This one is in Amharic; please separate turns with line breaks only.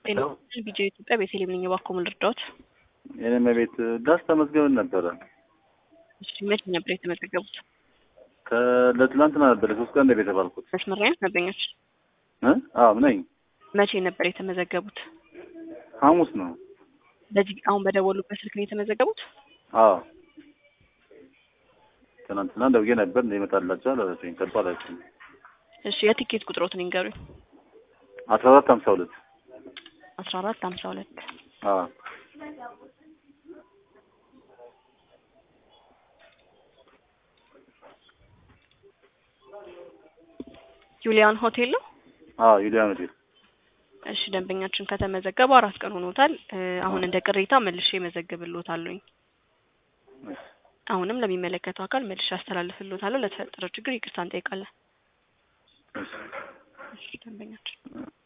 ጤና ቪዲዮ ኢትዮጵያ ቤተልሔም ነኝ። እባክዎ ምን ልርዳዎት?
የኔም ቤት ዳስ ተመዝገበን ነበረ።
እሺ መቼ ነበር የተመዘገቡት?
ለትላንትና ነበር ሶስት ቀን ነው የተባልኩት።
መስመር ላይ ነበኛች።
እ? አዎ ነኝ።
መቼ ነበር የተመዘገቡት?
ሐሙስ ነው።
በዚህ አሁን በደወሉበት ስልክ ነው የተመዘገቡት?
አዎ ትናንትና ደውዬ ነበር እንደሚመጣላቸው አላለችኝ። ተባላችሁ
እሺ የቲኬት ቁጥሮትን ይንገሩኝ።
አስራ አራት ሀምሳ ሁለት
አስራ አራት ሀምሳ ሁለት
አዎ
ዩሊያን ሆቴል ነው?
አዎ ዩሊያን ሆቴል
እሺ ደንበኛችን ከተመዘገቡ አራት ቀን ሆኖታል። እ፣ አሁን እንደ ቅሬታ መልሼ መዘግብልዎታለሁኝ። አሁንም ለሚመለከተው አካል መልሼ አስተላልፍልዎታለሁ። ለተፈጠረው ችግር ይቅርታ እንጠይቃለን። እሺ ደንበኛችን